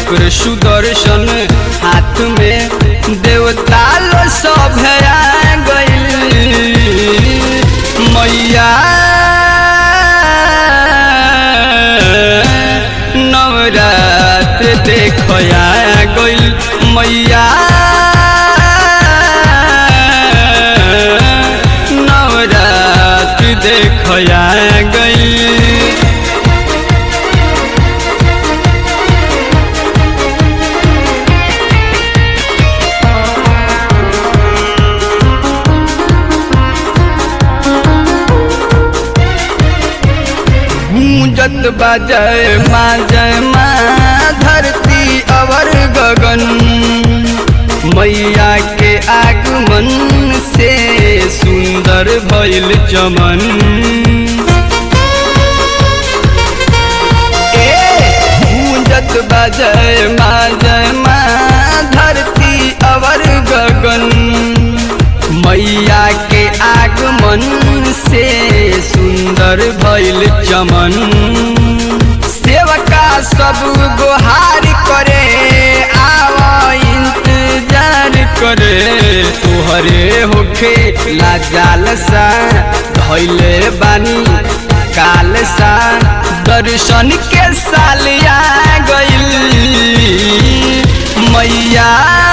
चक्र सुदर्शन हाथ में देवता लो सब आ गइल मैया नवरात देखया गइल मैया नवरात देखया गइल गूंजत बाजय माँ जय माँ धरती अवर गगन मैया के आगमन से सुंदर भइल चमन ए गूंजत बाजय माँ जय माँ धरती अवर गगन मैया के आगमन से सुंदर भइल चमन सेवका सब गुहार करे आवा इंतजार करे तोहरे होखे लाजाल सा धैले बानी काल सा दर्शन के साल आ गइल मैया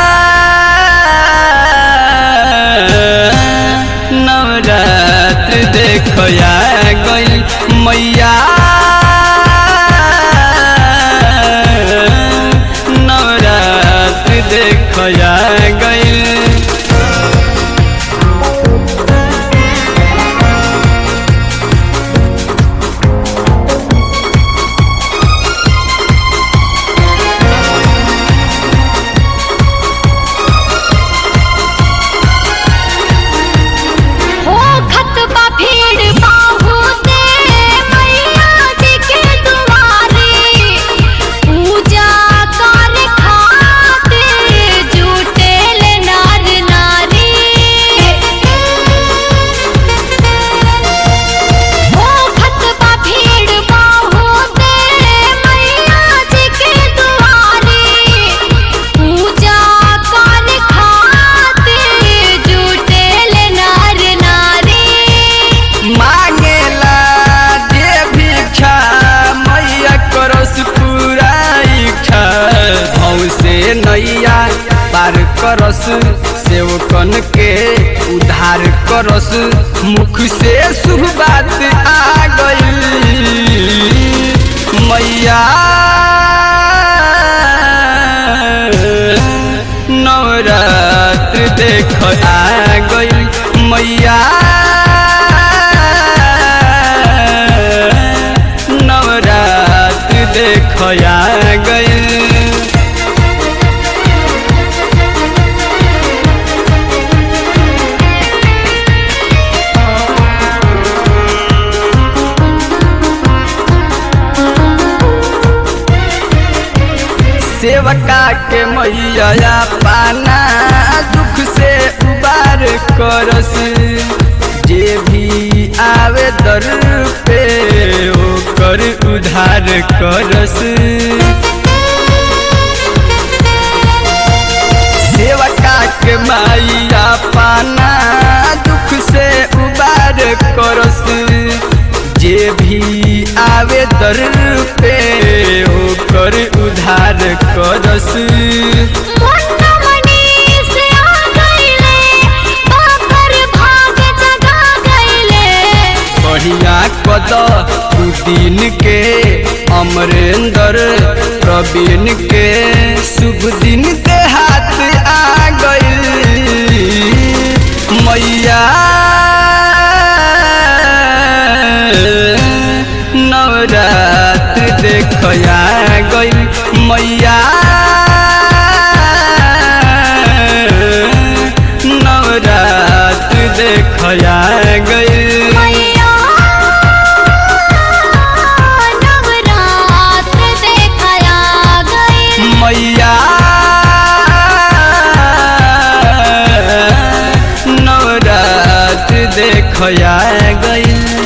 नवरात्र देखया गइल मैया नवरात्र देखया गइल हो खतबा भीड़ बाहुते मैया जी के दुआरे पूजा कर खाते जुटेल नार नारी हो खतबा भीड़ बाहुते मैया जी के दुआरे पूजा कर खाते जुटेल नार नारी मांगेला जे भिक्षा मैया करस पूरा इच्छा भाव से नैया पार करस सेवकन के उद्धार करस मुख से शुभ बात आ गइल मैया नवरात्र देख आ गइल मैया नवरात्र देखया गइल सेवका के मैया पाना दुख से उबार करस जे भी आवे दर पे ओकर उधार करस सेवका के मैया पाना दुख से उबार करस जे भी आवे दर पे ओकर उधार करस मुन्ना मनीष आ गइले बाकर भाग जगा गइले बढ़िया कद दू दिन के अमरेंद्र प्रवीण के शुभ दिन के हाथ आ गइल मैया नवरात्र देखया गइल मैया नवरात्र देखया गइल मैया नवरात्र देखया गइल मैया नवरात्र देखया गइल